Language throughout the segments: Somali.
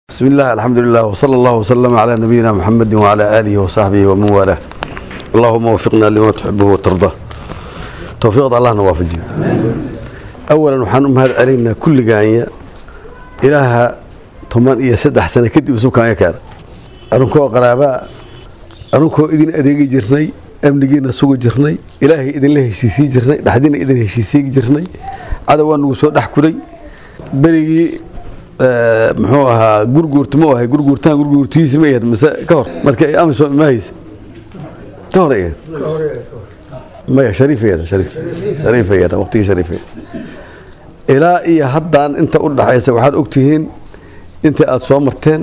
بسم الله الحمد لله وصلى الله وسلم على نبينا محمد وعلى آله وصحبه ومن والاه اللهم وفقنا لما تحبه وترضاه توفيق الله نوافجه أولا وحان أمهد علينا كل قاية إلها طمان إيا سدح سنة كدب سوكا يكار أنكو قرابا أنكو إذن أديقي جرني أمنينا سوق جرني إلهي إذن له هشيسي جرني لحدين إذن هشيسي جرني عدوان وسو دحكولي بريقي muxuu ahaa gurguurta ma ahay gurguurtaan gurguurtiisa ma ahayd mase ka hor marka amisom ma haysa ka hor ahayd maya shariifeeda shariif shariifeeda waqtigii shariifeeda ilaa iyo haddaan inta u dhaxaysa waxaad ogtihiin inta aad soo marteen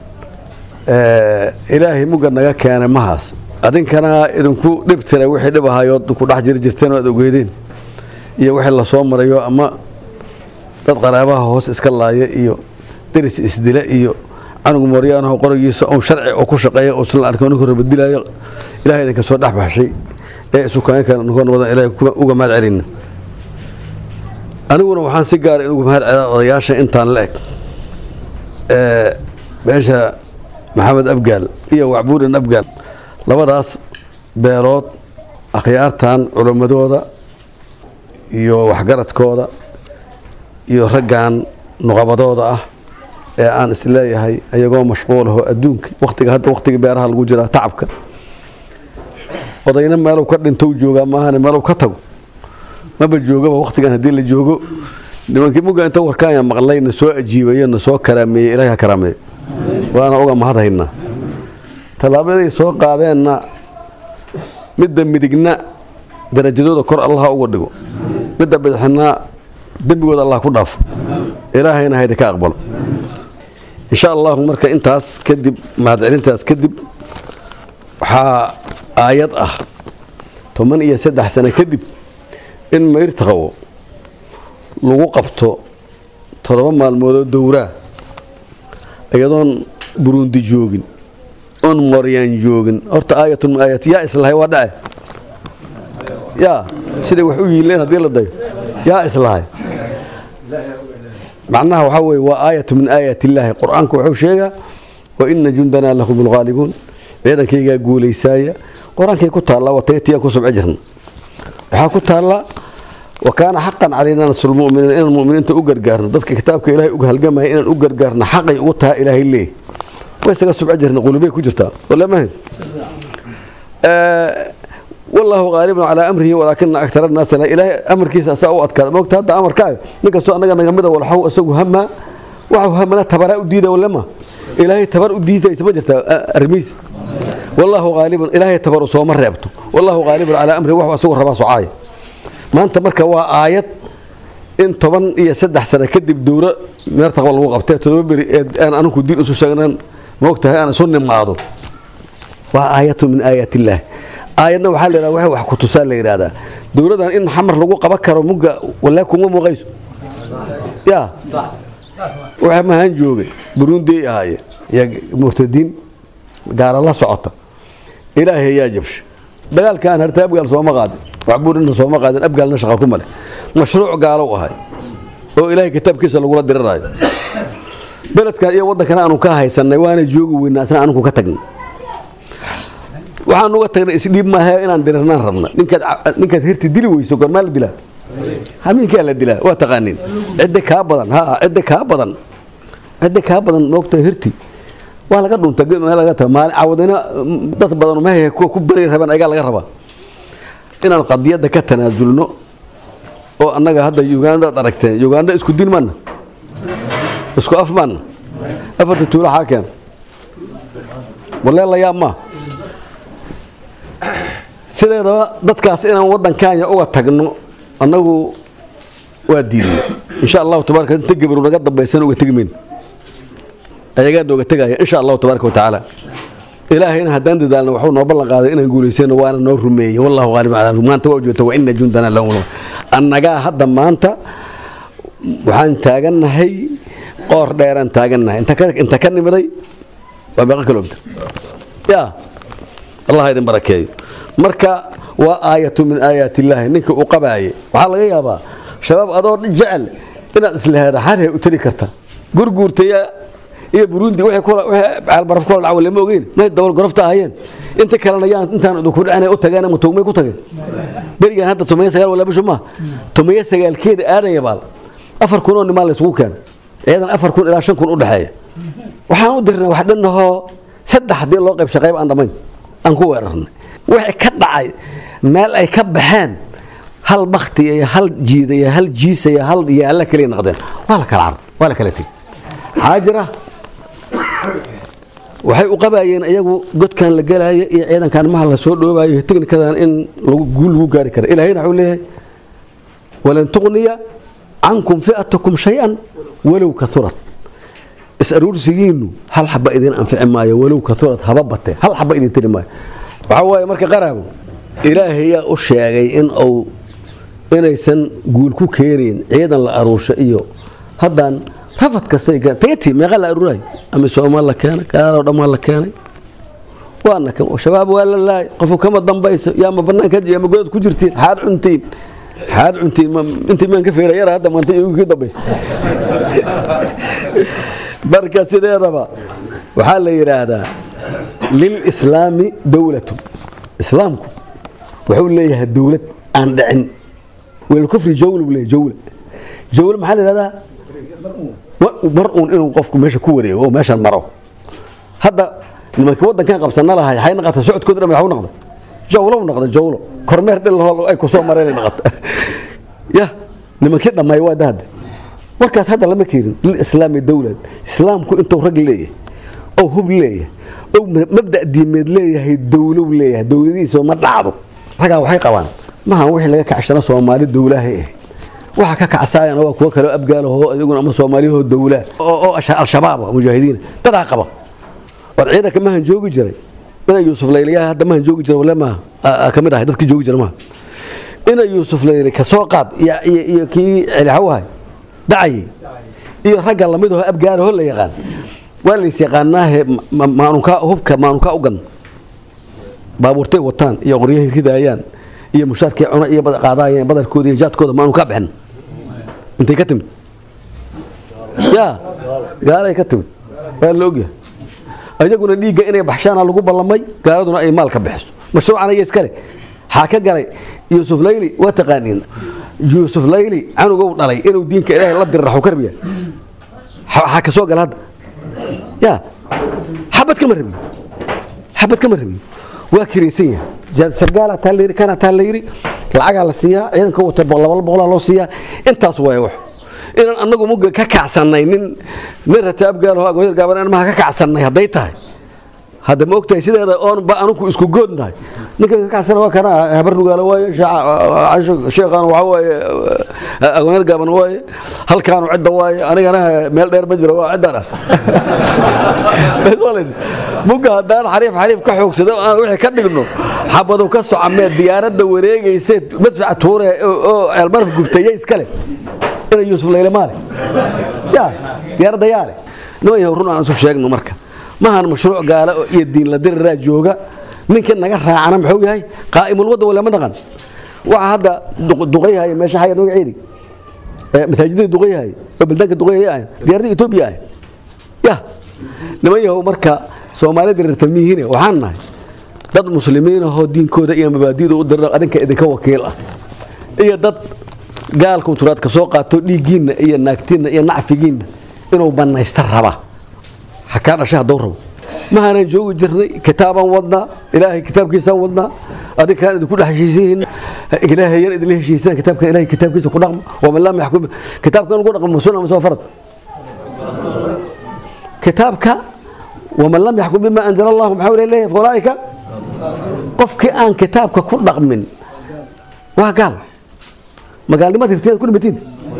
ilaahay mugga naga keenay mahaas adinkana idinku dhib tira wixii dhib ahayood ku dhex jiri jirteen oo aad ogeydeen iyo wixii lasoo marayo ama dad qaraabaha hoos iska laaya iyo deris isdila iyo canugu mooryaanaho qorigiisa un sharci oo ku shaqeeya uusan la arkin ninku rabadilaayo ilahay idinka soo dhex baxshay ee isukaankan nukoon wadan ilahay uga mahad celina aniguna waxaan si gaara uga mahad celaa odayaasha intaan la eg beesha maxamed abgaal iyo wacbuurin abgaal labadaas beelood akhyaartan culimmadooda iyo waxgaradkooda iyo raggan nuqabadooda ah ee aan isleeyahay ayagoo mashquulaho adduunka watiga hadda waqtiga beeraha lagu jiraa tacabka odayna meelow ka dhintou joogaa maahane meelow ka tago maba joogaba waqtigan haddii la joogo nimankii mugga inta warkaanya maqlay na soo ajiibayo na soo karaameeyey ilahi ha karaameeyo waana uga mahad haynaa tallaabaday soo qaadeenna midda midigna darajadooda kor allaha uga dhigo midda bidixna dembigooda allah ku dhaafo ilaahayna haydi ka aqbalo insha allahu marka intaas kadib mahadcelintaas kadib waxaa aayad ah toban iyo saddex sano kadib in mayrtaqawo lagu qabto toddoba maalmoodoo dowraa iyadoon burundi joogin oon moryaan joogin horta aayatun min aayat yaa islahay waa dhace yaa siday wax u yiileen haddii la dayo yaa islahay macnaha waxaa weye waa aayatu min aayat illaahi qur-aanku wuxuu sheegaa wa ina jundanaa lahum lghaalibuun ciidankaygaa guulaysaaya qur-aankay ku taallaa wataytiyaan ku subco jirna waxaa ku taallaa wa kaana xaqan calaynaa nasrulmuminiin inaan muminiinta u gargaarno dadka kitaabka ilahay uga halgamaya inaan u gargaarno xaqay ugu taha ilaahay leey way isaga subco jirna qulubay ku jirtaa walamahan wallaahu haalibun calaa amrihi walaakina aktar annaasa ilaahay amarkiisa asaa u adkaada moogta hadda amarkaaga nin kastoo annaga naga mida walxaw isagu hamaa waxu hamana tabaraa u diida walema ilaahay tabar u diidaysa ma jirtaa arrimihiisa wallaahu haalibun ilaahay tabaru sooma reebto wallaahu haalibun calaa amrihi waxu asagu rabaa socaaya maanta marka waa aayad in toban iyo saddex sano kadib dowro meertaqba lagu qabtay todoba beri ee aan aninku diin isu sheegnan moogtahay aan isu nimaado waa aayatu min aayaat illaahi aayadna waxaa la yidhahda wax ku tusaa la yidhahdaa dowladdan in xamar lagu qaban karo mugga walaa kuma muuqayso yaa waxa mahaan joogay burundi ay ahaayeen yaa murtadiin gaala la socota ilaahay yaa jabsha dagaalkaan harta abgaal sooma qaadin waxbuurina sooma qaadin abgaalna shaqa ku male mashruuc gaalow ahay oo ilaahay kitaabkiisa lagula diriraayo beledkan iyo waddankana aanu ka haysanay waana joogi weynaa asna anugu ka tagnay waxaan uga tagnay isdhiib maaha inaan dirirnaan rabna ninkaad hirti dili weyso gormaa la dilaa hamiinkaa la dilaa waa taqaaniin cidda kaa badan ha cidda kaa badan cidda kaa badan moogta hirti waa laga dhunta laga taga maalin cawadina dad badan mahe kuwa ku bari rabeen ayagaa laga rabaa inaan qadiyadda ka tanaasulno oo annaga hadda uganda ad aragteen uganda isku din maana isku af maana afarta tuula xaa keen walee la yaab maa sideedaba dadkaas inaan waddankaanya uga tagno annagu waa diidna insha allahu tabaraka inta gabaru naga dambaysan uga tegi mayno ayagaa nooga tegaya insha allahu tabaaraka watacaala ilaahayna haddaan dadaalna waxuu noo ballan qaaday inaan guulaysano waana noo rumeeyey wallahu qaalib calaa maanta waa joogta wa ina jundana lahum annagaa hadda maanta waxaan taagannahay qoor dheeraan taagannahay inta ka nimiday waa meeqa kilomitr yaa allah idin barakeeyo marka waa aayatu min aayaat illaahi ninka uu qabaaye waxaa laga yaabaa shabaab adoo jecel inaad islahaada xarhe u tari karta gurguurtaya iyo burundi wixii kula- wixii caalbaraf kula dhaca lama ogeyn may dabal gorofta ahayeen inta kalena yaan intaan idinku dhacin u tageen ama tugmay ku tageen berigan hadda tomiya sagaal wala bishu ma tomiya sagaalkeeda aadaya baal afar kun oo nimaa la isugu keenay ciidan afar kun ilaa shan kun u dhexeeya waxaan u dirnay wax dhanahoo saddex haddii loo qayb shaqayb aan dhammayn aan ku weerarnay wixii ka dhacay meel ay ka baxeen hal bakti iyo hal jiida iyo hal jiisa iyo hal yaalla kaliya noqdeen waa la kala carar waa la kala tegey maxaa jira waxay u qabayeen iyagu godkan la gelaayo iyo ciidankan maha la soo dhoobayo teknikadan in lagu guul lagu gaari kara ilaahayna wuxuu leeyahay walan tuqniya cankum fi'atakum shay-an walow katurat is-aruursigiinu hal xaba idin anfici maayo walow katurat haba batee hal xaba idin tiri maayo waxaa waaye marka qaraabo ilaahayaa u sheegay in uu inaysan guul ku keenayn ciidan la aruursho iyo haddaan rafad kastay keen tagati meeqa la aruuray ama soomaal la keenay gaaloo dhammaan la keenay waana kan shabaab waa la laay qofu kama dambayso yaa ma banaanka ama godad ku jirtiin xaad cuntiin xaad cuntiin intii maan ka feerayara hadda maanta igu kii dambaysa marka sideedaba waxaa la yidhaahdaa lilislaami dowlatu islaamku wuxuu leeyahay dowlad aan dhicin welkufri jawla buu leeyahay jawla jawla maxaa la yidhahdaa mar uun inuu qofku meesha ku wareego oo meeshan maro hadda nimankii waddankan qabsana lahay waxay naqata socodkooda dhan waxu noqday jawlo u noqday jawlo kormeer dhil lahoo ay ku soo mareen ay noqota ya nimankii dhammaay waa dahada warkaas hadda lama keenin lilislaami dowlad islaamku intuu rag leeyahay oo hub leeyahay oo mabda diimeed leeyahay dowlow leeyahay dowladihiisa ma dhacdo ragaa waxay qabaan maha wixii laga kacshana soomaali dowlahay ahayd waxa ka kacsaayana waa kuwo kaleo abgaalahoo iyaguna ama soomaaliyahoo dowlaa oo al-shabaab mujaahidiina dadaa qaba war ciidanka mahan joogi jiray ina yuusuf layliyaha hadda mahan joogi jira wale maaha ka mid ahay dadkii joogi jira maaha ina yuusuf layli ka soo qaad iyo kii celixawahay dacayay iyo ragga lamidahoo abgaalaho la yaqaan waa lays yaqaanaahe maanunkaa hubka maanunkaa u gan baabuurtay wataan iyo qoryahay ridaayaan iyo mushaarkii cuna iyo qaadaayeen badarkooda iyo jaadkooda maanunkaa bixin intay ka timid ya gaalay ka timid waa la ogyahay ayaguna dhiigga inay baxshaana lagu ballamay gaaladuna ay maal ka bixiso mashruucan aya iskale xaa ka galay yuusuf layli waa taqaaniin yuusuf layli canugow dhalay inuu diinka ilaahay la dirraxo karbiya waxaa ka soo gala hadda ya xabad kama rabiyo xabad kama rabiyo waa kiraysan yahay sargaala taa layiri kana taa layiri lacagaa la siiyaa ciidanka wata laba boqolaa loo siiyaa intaas waay wax inaan anagu muga ka kacsannay nin nin rata abgaalaho agoonyad gaaban aan maha ka kacsannay hadday tahay hadda ma ogtahay sideeda oon ba anugu isku goodnahay ninka ka kacsana waa kana habar nugaala waaye sheekhaan waxa waaye agoonyad gaaban waaye halkaanu cidda waaye anigana meel dheer ma jiro waa ciddan ah muga haddaan xariif xariif ka xoogsado aan wixii ka dhigno xabadu ka socamee diyaaradda wareegayse madfaca tuure oo ceelmaraf gubtaya iskale ina yuusuf layle maale ya diyaaradda yaale niman yahow run aan isu sheegno marka maahan mashruuc gaala iyo diin la diriraa jooga ninkii naga raacana muxuu yahay qaa'imul wadda wala ma dhaqan waxa hadda duqayhaya meesha xayad magaceedi masaajidada duqayhaya oo baldaanka duqayhaya ah diyaaradda etoobiya ah ya niman yahow marka soomaalida rirtamiyihiine waxaan nahay dad muslimiin ahoo diinkooda iyo mabaadi'da u dira adinka idinka wakiil ah iyo dad gaal kunturaad ka soo qaato dhiiggiinna iyo naagtiinna iyo nacfigiinna inuu bannaysta raba ha kaa dhashay hadduu rabo mahaanaan joogi jirnay kitaabaan wadnaa ilaahay kitaabkiisaan wadnaa adinkaan idinku dhex heshiisiin ilaahayan idinla heshiisaan kitaabka ilahay kitaabkiisa ku dhaqmo waman lam yaxkum kitaabkan lagu dhaqmo sunna ma soo farad kitaabka waman lam yaxkum bima anzala allahu maxaa leeyahay faulaa'ika qofkii aan kitaabka ku dhaqmin waa gaal magaalnimad hirtiyaad ku dhimatiin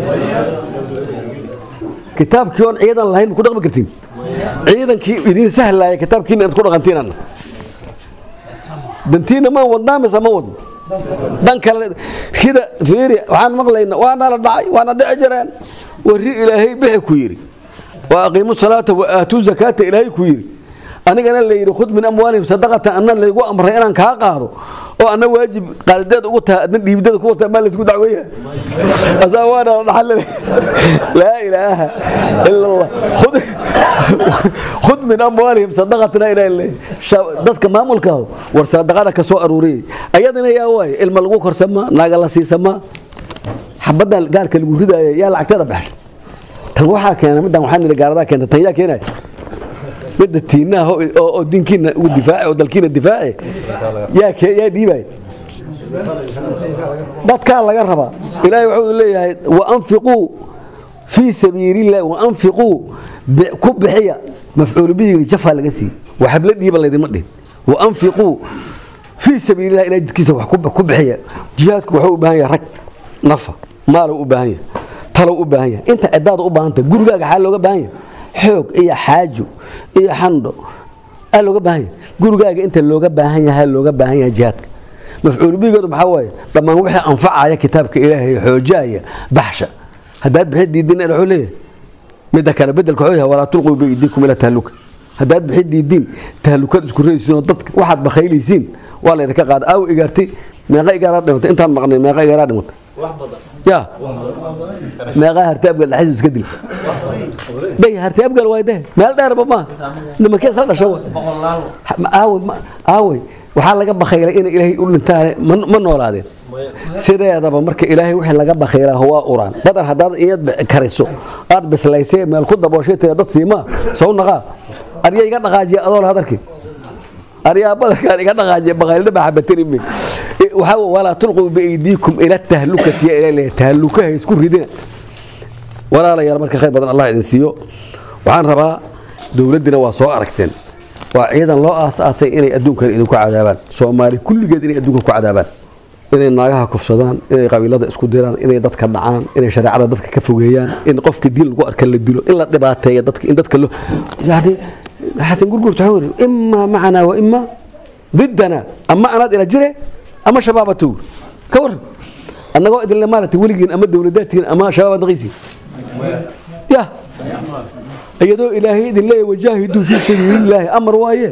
kitaabkii oon ciidan lahayn ma ku dhaqmi kartiin ciidankii idiin sahlaaya kitaabkiina inaad ku dhaqantiinana dantiina maan wadnaa mise ma wadno dan kale rida fiiri waxaan maqlayna waana la dhacay waana dhici jireen warri ilaahay bixi ku yidhi wa aqiimu salaata wa aatuu zakaata ilaahay ku yidhi anigana la yidhi khud min amwaalihim sadaqatan anna laygu amray inaan kaa qaado oo anna waajib qaalideed ugu tahay adna dhiibdada ku wataa maa laysku dacweeya asaa waana la dhaxal laa ilaaha ila allah khud khud min amwaalihim sadaqatna ilaa ilay dadka maamulka ah war sadaqada ka soo aruuriyay ayadana yaa waay ilma lagu korsama naaga la siisama xabadda gaalka lagu ridaayo yaa lacagteeda baxshay tan waxaa keena middan waxaa nidhi gaaradaa keenta tan yaa keenaya midda tiinaha oo oo dinkiina ugu difaaci oo dalkiina difaaci yaa kee yaa dhiibay dadkaa laga rabaa ilaahay wuxuu leeyahay wa anfiquu fii sabiilillahi wa anfiquu ku bixiya mafcuul bihiga jafaa laga siiyey waxabla dhiiba laydima dhihin wa anfiquu fii sabiilillahi ilahay jidkiisa wax ku bixiya jihaadku wuxuu u baahan yahay rag nafa maalow u baahan yahay talow u baahan yahay inta cidaada u baahanta gurigaaga xaa looga baahan yahay xoog iyo xaajo iyo xandho aa looga baahan yahay gurigaaga inta looga baahan yahay looga baahan yahay jihaadka mafcuul bigoodu maxaa waaye dhammaan wixii anfacaya kitaabka ilaahay xoojaya baxsha haddaad bixi diidin wuxuu leeyahay midda kale bedelka wuxuu yahay walaa tulquu biidiikum ila tahluka haddaad bixi diidin tahlukad isku raysiin oo dadka waxaad bakhaylaysiin waa laydinka qaada aaw igaartay meeqa igaaraa dhimatay intaan maqnay meeqa igaaraa dhimatay ya meeqa harti abgal dhaxis iska dil day harti abgal waay deh meel dheerba ma nimankee isla dhasha aawey aawey waxaa laga bakhaylay inay ilaahay u dhintaan ma noolaadeen sideedaba marka ilaahay wixii laga bakhaylaa waa uraan badar haddaad iyad kariso aad bislaysay meel ku dabooshay tira dad siimaa sow naqaa arya iga dhaqaajiya adool hadarkii aryaa badarkaan iga dhaqaajiya bakhaylna baa xabatirime waxaa walaa tulquu biaydiikum ila tahlukati ya ilaa tahlukaha isku ridina walaalayaal marka khayr badan allah idin siiyo waxaan rabaa dowladdina waa soo aragteen waa ciidan loo aas-aasay inay adduunkan idinku cadaabaan soomaali kulligeed inay adduunka ku cadaabaan inay naagaha kufsadaan inay qabiilada isku diraan inay dadka dhacaan inay shareecada dadka ka fogeeyaan in qofka diin lagu arka la dilo in la dhibaateeyo dadka in dadka lo yani xasan gurgurta waxaa weri imaa macanaa wa imaa diddana ama anaad ila jire ama shabaabatu ka waran annagoo idinle maaragtay weligiin ama dowladaadkiin ama shabaab daqiisiin ya iyadoo ilaahay idin leeyahay wajaahiduu fii sabiilillaahi amar waaye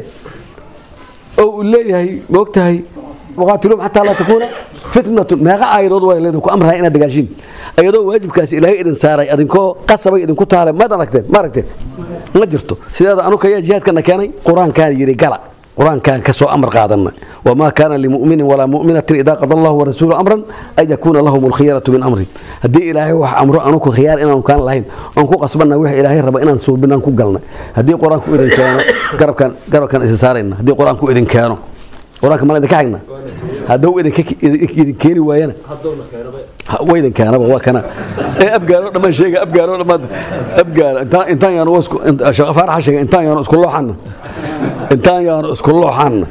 oo uu leeyahay moogtahay waqaatiluum xataa laa takuuna fitnatun meeqa aayadood waa leedin ku amraya inaad dagaashiin iyadoo waajibkaasi ilaahay idin saaray adinkoo qasabay idinku taalay maad aragteen ma aragteen ma jirto sideeda anuka ayaa jihaadkana keenay qur-aankaan yidhi gala qur-aankaan ka soo amar qaadana wamaa kaana limuminin walaa muminatin idaa qada allahu warasuulu amran an yakuuna lahum alkhiyaratu min amri haddii ilaahay wax amro anuku khiyaar inaanu kaan lahayn oon ku qasbana wix ilaahay raba inaan suubinaan ku galnay haddii qur-aanku idin keeno garabkan garabkan isa saarayna haddii qur-aanku idin keeno qur-aanka mala idinka xigna hadduu idin keeni waayana wa idin keenaba waa kana ee abgaaro dhammaan sheega abgaaro dhammaan abgaaro intaan intaan yaanu isku shaqa faaraxa sheega intaan yaanu isku looxana intaan yaanu isku looxana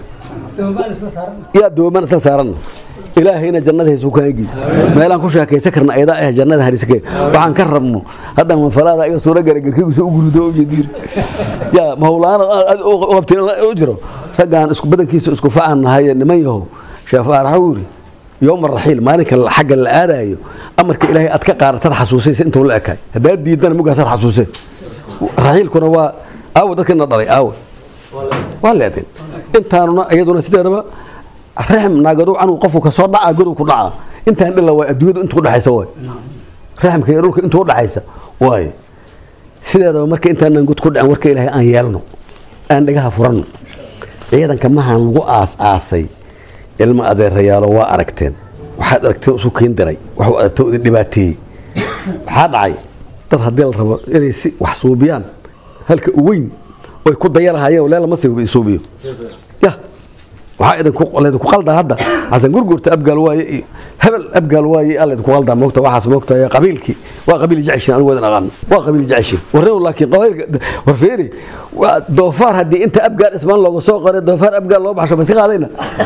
yaa dooman isla saaranna ilaahayna jannadiisa ku kaagi meelaan ku sheekaysan karna ayada ah jannada hariske waxaan ka rabno hadda mafalaada iga suura gala garkigiisa u gurudo u jeediir yaa mahowlaana u qabteen u jiro raggaan isku badankiisa isku facan nahay niman yahow sheekh faarax uu yiri yowma raxiil maalinka xagga la aadayo amarka ilaahay aad ka qaadatad xasuusaysa intuu la ekaay haddaad diidana mugaasaad xasuuseen raxiilkuna waa aawo dadkina dhalay aawo waa leedeen intaanuna iyaduna sideedaba raxm naagadu canug qofku ka soo dhaca godow ku dhaca intaan dhila waa adduunyadu inta udhaxaysa waay raxmka iyo dhulka inta udhaxaysa waay sideedaba marka intaanan god ku dhicin warka ilaahay aan yeelno aan dhagaha furanno ciidanka mahaan lagu aas-aasay ilmo adeerayaalo waa aragteen waxaad aragteen isu kiin diray waxuu aragtay idin dhibaateeyey waxaa dhacay dad haddii la rabo inay si wax suubiyaan halka u weyn oy ku dayalahayeen lee lama suubiyo ya waxaa idinku laydinku qaldaa hadda xasan gurgurta abgaal waaye iyo hebel abgaal waaye aa laydinku qaldaa moogta waxaas moogta qabiilkii waa qabiil jeceshin anigu wadan aqaano waa qabiil jeceshin warrew laakiin qabiilka war feeri waa doofaar haddii inta abgaal ismaan looga soo qoray doofaar abgaal loo baxsho masi qaadayna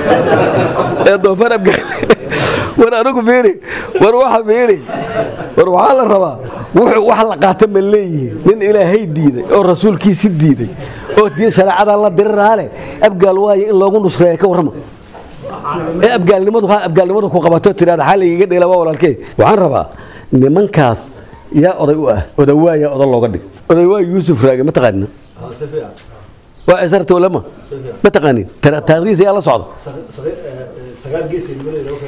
ee doofaar abgaal war anigu feeri war waxa feeri war waxaa la rabaa wuxuu wax la qaata ma leeyihiin nin ilaahay diiday oo rasuulkiisi diiday oo diin shareecadaa la diriraale abgaal waaye in loogu nusreeya ka warrama ee abgaalnimadu ha abgaalnimadu ku qabato tiraada xaa laygaga dheela waa walaalkee waxaan rabaa nimankaas yaa oday u ah odawaaya oda looga dhig odawaay yuusuf raage ma taqaanina waa cisarta ulama ma taqaanin taarikhdiisa yaa la socda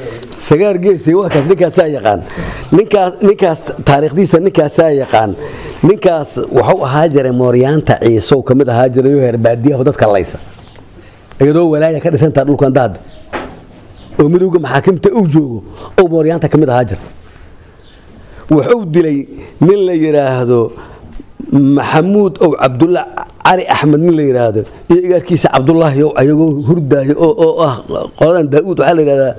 sagaar geesi waa kaas ninkaasaa yaqaan ninkaas ninkaas taariikhdiisa ninkaasaa yaqaan ninkaas wuxuu ahaa jiray mooryaanta ciisow ka mid ahaa jiray oo herbaadiyaha dadka laysa iyadoo walaaya ka dhisantaa dhulkan daada oo midowga maxaakimta uu joogo oo mooryaanta ka mid ahaa jira wuxuu dilay nin la yidhaahdo maxamuud ow cabdulla cali axmed nin la yidhaahdo iyo igaarkiisa cabdulaahi ow ayagoo hurdaayo oo oo ah qoladan daauud waxaa la yidhahdaa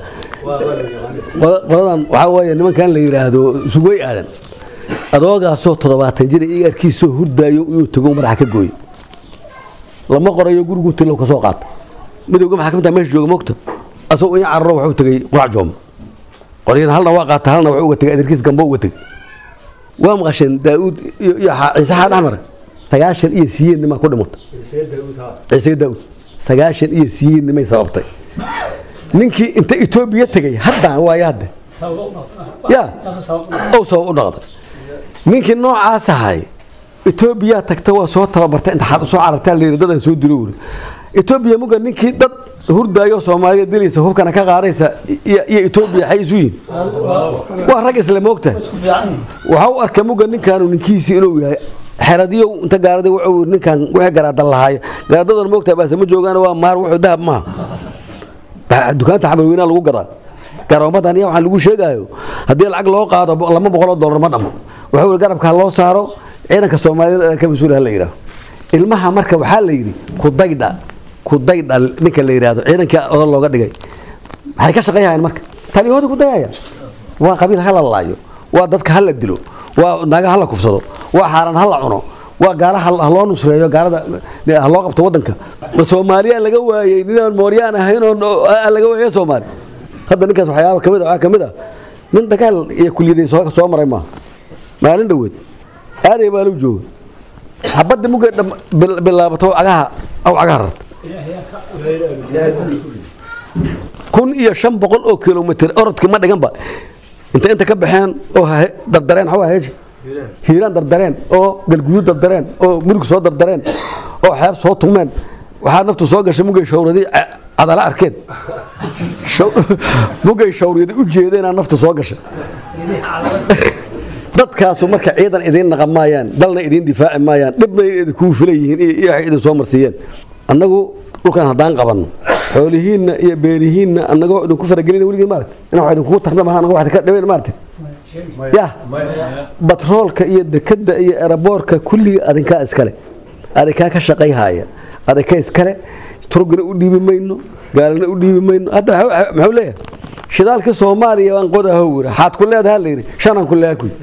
qoladan waxaa weeye nimankan la yidhaahdo sugay aadan adoogaasoo toddobaatan jir igaarkiisoo hurdaayo inuu tago madaxa ka gooyo lama qorayo gurigu tilow ka soo qaata midowga maxaakamta meesha jooga mogta asagoo in cararo wuxuu tegey qurac jooma qoryana halna waa qaata halna wuxuu uga tegay adeerkiis gambo uga tegey waa maqasheen daauud iyo ciise xaan axmar sagaashan iyo siyeed nimaa ku dhimata ciise daauud sagaashan iyo siyeed nimay sababtay ninkii inta etoobiya tegey haddaan waayo hadde ya ow sabab u dhaqday ninkii noocaas ahay etoobiya tagta waa soo tababartay intaxaad usoo carartaa layiri dadan soo dilo wuri etoobiya muga ninkii dad hurdaayo soomaaliya dilaysa hubkana ka qaadaysa iyo etoobiya xay isu yihin waa rag isle moogta waxa u arka muga ninkaanu ninkiisii inuu yahay xeradiyo inta gaarada wuxuu ninkan wixii garaadan lahaay garaadadan moogta baase ma joogaan waa maar wuxuu dahab maaha dukaanta xamarweynaa lagu gadaa garoomadan iyo waxaan lagu sheegaayo haddii lacag loo qaado lama boqoloo dollar ma dhamo wuxuu garabkaa loo saaro ciidanka soomaaliyada ka mas-uul ha la yidhaaho ilmaha marka waxaa la yidhi kudaydha kudaydha ninka la yidhaahdo ciidankii odan looga dhigay maxay ka shaqeeyahayaan marka taliyahooda kudayaya waa qabiil hala laayo waa dadka hala dilo waa naaga hala kufsado waa xaaraan hala cuno waa gaala haloo nusreeyo gaalada haloo qabto wadanka ma soomaaliya laga waayey ninaan mooryaan ahayn oo laga waayay soomaali hadda ninkaas waxyaaba kamid waxaa kamid ah nin dagaal iyo kuliyaday soo maray maaha maalin dhoweed aaday baa lu jooga xabadda mugay bilaabato cagaha aw cagaha rarta kun iyo shan boqol oo kilomitr orodkii ma dhiganba inta inta ka baxeen oo dardareen xawa heeshi hiiraan dardareen oo galguduud dardareen oo murug soo dardareen oo xeeb soo tumeen waxaa naftu soo gashay mugay shawradii cadala arkeen mugay shawriyada u jeedeenaa naftu soo gashay dadkaasu marka ciidan idiin naqan maayaan dalna idiin difaaci maayaan dhibna idinkuu filan yihiin iyo waxay idin soo marsiiyeen annagu dhulkan haddaan qabanno xoolihiinna iyo beerihiinna annagoo idinku faragelina weligii maaragta ina wax idinkugu tarna maha annago wax idinka dhibayn maaragta ya batroolka iyo dekadda iyo eraboorka kulligii adinkaa iskale adinkaa ka shaqayhaya adinka iskale turgana u dhiibi mayno gaalana u dhiibi mayno hadda muxuu leeyahay shidaalkii soomaaliya waan qodaho wira xaad ku leedaha la yidhi shanaan ku leeha kuy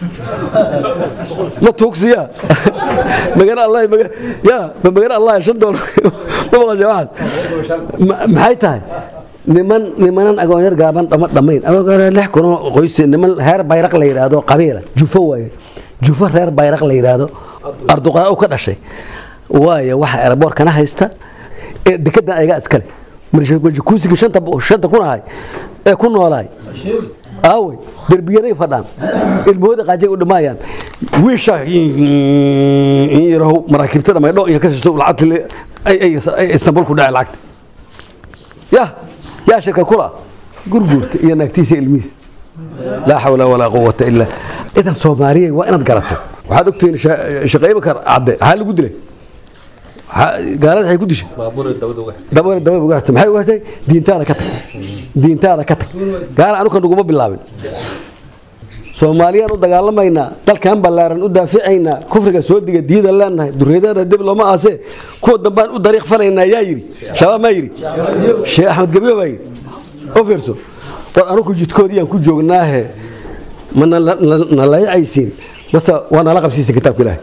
ma tuugsiya magan allah ya ma magan allah shan doolar ma maqasha waxaas maxay tahay niman nimanan agoonyar gaaban dhama dhamayn lix kunoo qoys niman reer bayraq la yidhaahdo qabiila jufo waaye jufo reer bayraq la yidhaahdo arduqaa u ka dhashay waaye waxa eraboorkana haysta ee dekedan ayagaa iskale kuusiga shanta kun ahay ee ku noolaay aawey derbiyaday fadhaan ilmahooda qaajay u dhammaayaan wiisha yarahow maraakiibta dhamay dho iyo ka sisto lacagta ay istanbul ku dhacay lacagta ya yaa shirka kula gurguurta iyo naagtiisa ilmihiisa laa xawla walaa quwata illa idan soomaaliya waa inaad garato waxaad ogtihiin shaqayba kar cadde maxaa lagu dilay gaalada waxay ku dishay dabada dabada uga hartay maxay uga hartay diintaada ka tag diintaada ka tag gaala anuka naguma bilaabin soomaaliyaan u dagaalamaynaa dalkan ballaaran u daaficaynaa kufriga soo diga diida leenahay duriyadana dib looma aasee kuwa dambaan u dariiq falaynaa yaa yidhi shabaab maa yidhi sheekh axmed gabiyo baa yidhi oo fiirso war anuku jidkoodiyaan ku joognaahe ma nalayacaysiin mase waa nala qabsiisa kitaabka ilaahay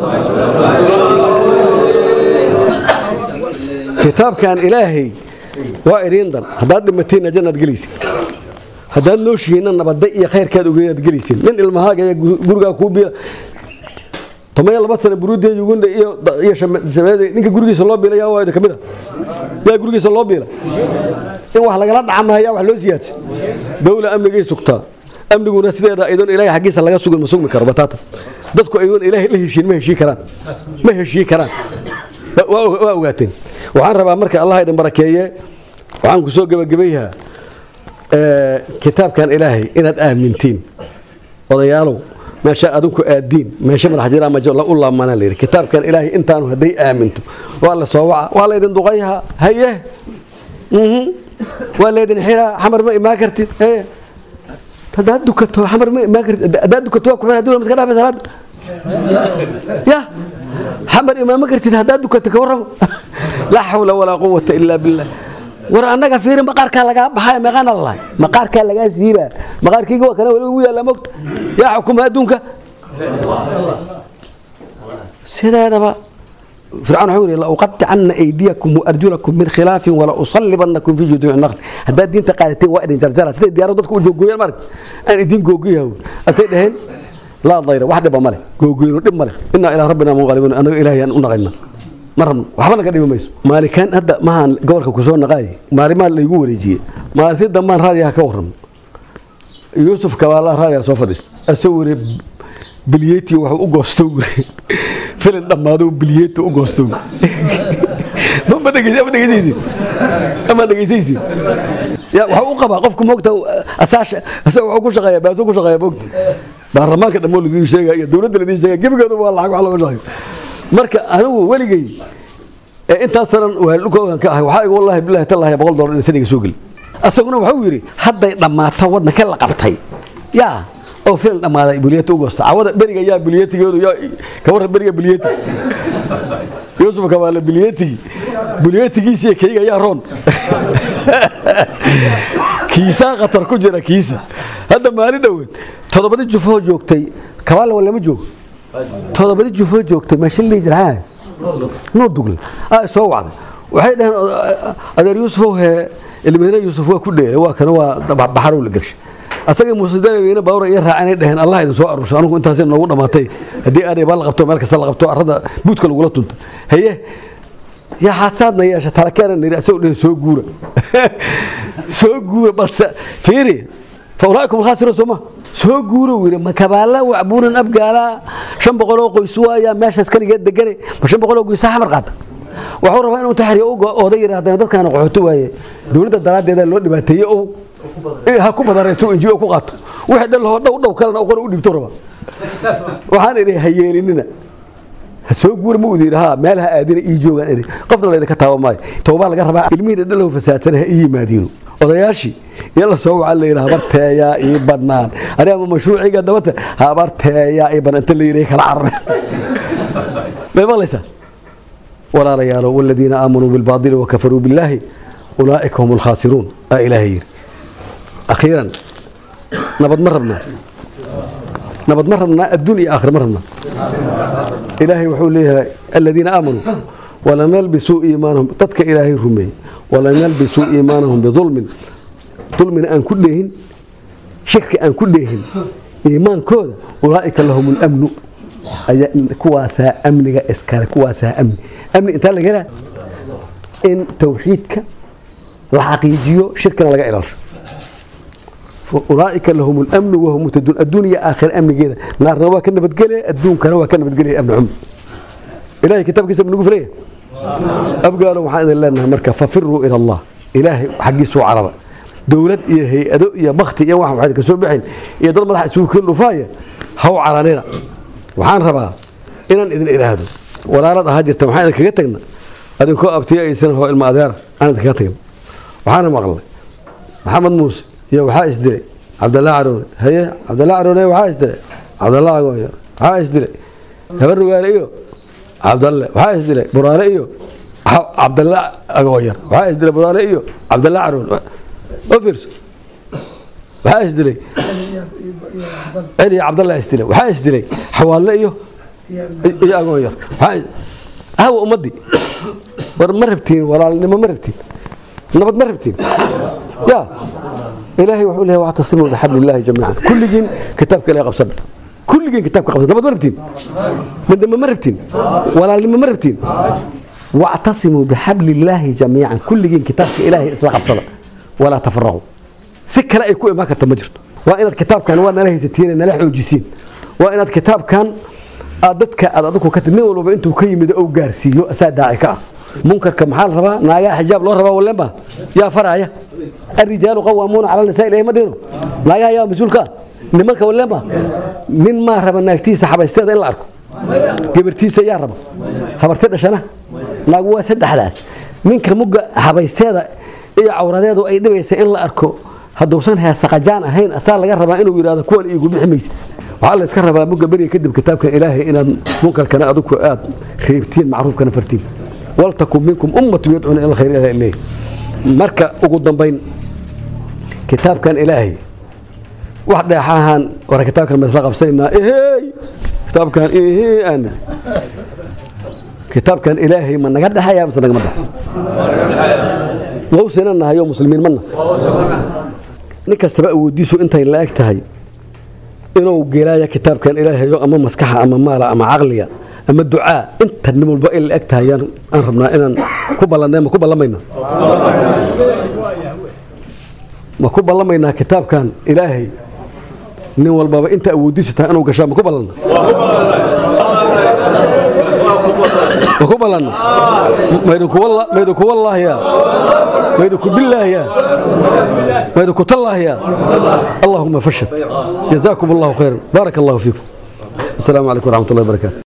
kitaabkan ilaahay waa idiin dan haddaad dhimateenna jannaad gelaysin haddaad nooshihiinna nabadda iyo khayrkaad ogeedaad gelaysin nin ilmahaaga iyo gurigaa kuu biila toban iyo laba sana buruudiya ugunda iyo iyo shameede ninka gurigiisa loo biila yaa waa idin kamid a yaa gurigiisa loo biila in wax lagala dhacmaha yaa wax loo siyaadsa dawla amnigay sugtaa amniguna sideeda aydoon ilaahay xaggiisa laga sugan ma sugmi karo bataata dadku aydoon ilaahay la heshiin ma heshii karaan ma heshii karaan waa ogaateen waxaan rabaa marka allah idin barakeeye waxaan ku soo gebagabayhaa kitaabkan ilaahay inaad aamintiin odayaalow meesha adinku aadiin meesha madax jiraa majo u laamana la yidhi kitaabkan ilaahay intaanu hadday aaminto waa la soo waca waa laydin duqayhaa haye mhm. waa laydin xiraa xamar ma imaan kartid haye haddaad dukato xamar ma imaan kartid haddaad dukato waa ku xir hadii maska dhaafay salaada ya xamar imaama kartid haddaad dukato ka warramo laa xawla walaa quwata ilaa billah war annaga fiiri maqaarkaa lagaa baxaya meeqaana lalahay maqaarkaa lagaa siibaa maqaarkayga waa kana weli ugu yaalla mogta yaa xukuma adduunka sideedaba fircawn wuxuu yidhi lauqaطicanna aydiyakum waarjulakum min khilaafin wala usallibanakum fi juduuci naql haddaad diinta qaadateen waa idin jarjara siday diyaarad dadku u joogooyaan marag aan idin googoyaha asay dhaheen laa dayra wax dhiba male googoyno dhib male inaa ilaa rabbina munqalibuun annaga ilaahay aan u naqayna ma rabno waxba naga dhibi mayso maalikaan hadda mahaan gobolka kusoo naqaay maalimaa laygu wareejiyey maalintii dambaan raadiyaha ka warramo yuusuf kabaalaha raadiyaha soo fadhiista asagoo wiri bilyeeti waxuu u goosto wiri filin dhammaado bilyeeti u goosto ma dhegeysa ma dhegeysaysid ama dhegeysaysid ya waxa u qabaa qofku moogta asaasha asaga wuxuu ku shaqeeyaa baaso ku shaqeeyaa moogta baarlamaanka dhammoo ladiin sheegaya iyo dowladda ladiin sheegaya gebigooda waa lacag wax looga shaqeeyo marka anigu weligay ee intaas sanan waalukoogan ka ahay waxaa igu wallahi billahi tallahi boqol dollar in saniga soo geli asaguna wuxuu yidhi hadday dhammaato waddanka la qabtay yaa oo filan dhammaaday biliyeti u goosta cawada beriga yaa biliyetigeedu yaa ka warran beriga biliyeti yuusuf kabaale biliyetigi biliyetigiisiyo kayga yaa roon kiisaa khatar ku jira kiisa hadda maalin dhoweed toddobadii jufoo joogtay kabaale walama joogo toddobadii jufoo joogtay meesha lihi jira nuu dugla aa soo wacday waxay dhaheen adeer yuusufow hee ilmeyne yuusuf waa ku dheeray waa kana waa baxarow la gershay asaga muusidalaweyne bawra iyo raacanay dhaheen allah idin soo aruursho anugu intaasay noogu dhammaatay haddii aadhay baa la qabto meel kasta la qabto arrada buudka lagula tunta haye yaa xaadsaadna yeesha talakeena niri asagoo dhehen soo guura soo guura balse fiiri faulaa'ikum alkhaasiruun sooma soo guura wiri ma kabaala wacbuunan abgaala shan boqoloo qoys waaya meeshaas kaligeed degane ma shan boqoloo qoysa xamar qaata waxuu rabaa inuu taxriyo ooda yidhi haddana dadkaana qaxooto waaye dowladda daraaddeeda loo dhibaateeye oo ha ku badaraysto injiyo ku qaato wixii dhan lahoo dhow dhow kalena qora u dhibto raba waxaan idhi ha yeelinina ha soo guura ma udu yidhi ha meel ha aadina ii joogaan idhi qofna laydinka taaba maayo toobaa laga rabaa ilmihii dhalow fasaadsana ha ii yimaadiino odayaashii iyo la soo wacan la yidhi habarteeyaa ii bannaan aniga ma mashruuciga dabata habarteeyaa ii bannaan inta la yidhi kala carareen may maqlaysaa walaalayaalo waladiina aamanuu bilbaadili wakafaruu billaahi ulaa'ika hum alkhaasiruun aa ilaahay yidhi akhiiran nabad ma rabnaa nabad ma rabnaa adduun iyo aakhir ma rabnaa ilaahay wuxuu leeyahay aladiina aamanuu walam yalbisuu iimaanahum dadka ilaahay rumeeyey walam yalbisuu iimaanahum bidulmin dulmina aan ku dheehin shirki aan ku dheehin iimaankooda ulaa'ika lahum lamnu kuwaasaa amniga iskale kuwaasaa amni amni intaa laga helaa in tawxiidka la xaqiijiyo shirkina laga ilaasho ulaaika lahum lamnu wahum muhtaduun adduun iyo aakhira amnigeeda naarna waa ka nabadgelaya adduunkana waa ka nabadgelaya amni xumo ilahay kitaabkiisa nagu filaya abgaalo waxaan idin leenahay marka fafiruu ila allah ilaahay xaggiisuu carara dowlad iyo hay-ado iyo bakti iyo wax waxaad ka soo bixin iyo dad madaxa isugu keen dhufaaya haw caranina waxaan rabaa inaan idin idhaahdo walaalad ahaa jirta waxaan idin kaga tagna adinkoo abtiyo aysan hoo ilma adeera aan idin kaga tagna waxaana maqlay maxamed muuse iyo waxaa isdilay cabdallah caroone haye cabdallah caroone waxaa isdilay cabdallah agooyo waxaa isdilay habar rugaale iyo cabdalle waxaa isdilay buraale iyo cabdalla agooyar waxaa isdilay buraale iyo cabdalla caroone oo fiirso waxaa isdilay celi iyo cabdalla isdilay waxaa isdilay xawaalle iyo iyo agooyar hawa ummaddii war ma rabtiin walaalnimo ma rabtiin nabad ma rabtiin ya ilaahay wuxuu leeyahay wactasimuu bixabli illaahi jamiican kulligiin kitaabka ilahay qabsana kulligiin kitaabka qabsana nabad ma rabtiin midnimo ma rabtiin walaalnimo ma rabtiin wactasimuu bixabli illaahi jamiican kulligiin kitaabka ilaahay isla qabsada walaa tafaraquu si kale ay ku imaan karta ma jirto waa inaad kitaabkan waa nala haysatiin nala xoojisiin waa inaad kitaabkan aad dadka aad adigu ka nin walbaba intuu ka yimid ou gaarsiiyo asaa daaci ka ah munkarka maxaa la rabaa naagaha xijaab loo rabaa walemba yaa faraya الرجال قوامون على النساء إليه مدينه لا يا يا مسؤول كان nimanka walema nin maa raba naagtiisa xabaysteeda in la arko gabartiisa yaa raba habarti dhashana naagu waa saddexdaas ninka mugga habaysteeda iyo cawradeedu ay dhibaysa in la arko hadduusan heesaqajaan ahayn asaa laga rabaa inuu yidhahdo kuwan iigu bixi maysid waxaa la iska rabaa mugga beriga kadib kitaabkan ilaahay inaad munkarkana adigu aad reebtiin macruufkana fartiin waltakun minkum ummatu yadcuuna ila khayr ilaha ilayh marka ugu dambayn kitaabkan ilaahay wax dheexahan wara kitaabkan ma isla qabsaynaa ehey kitaabkan ehey aan kitaabkan ilaahay ma naga dhexaya mise nagama dhex wawsina nahayo muslimiin mana nin kastaba awoodiisu intay la eg tahay inuu gelaya kitaabkan ilaahayo ama maskaxa ama maala ama caqliga ama ducaa inta nin walba ay la eg tahay aan rabnaa inaan ku ballanay ma ku ballamayna ma ku ballamaynaa kitaabkan ilaahay nin walbaba inta awoodiisu tahay inuu gashaa ma ku ballanna ma ku ballanna maydinku wallaahiya maydinku billaahiya maydinku tallaahiya allahuma fashad jazaakum allahu khayran baaraka allahu fiikum السلام عليكم ورحمة الله وبركاته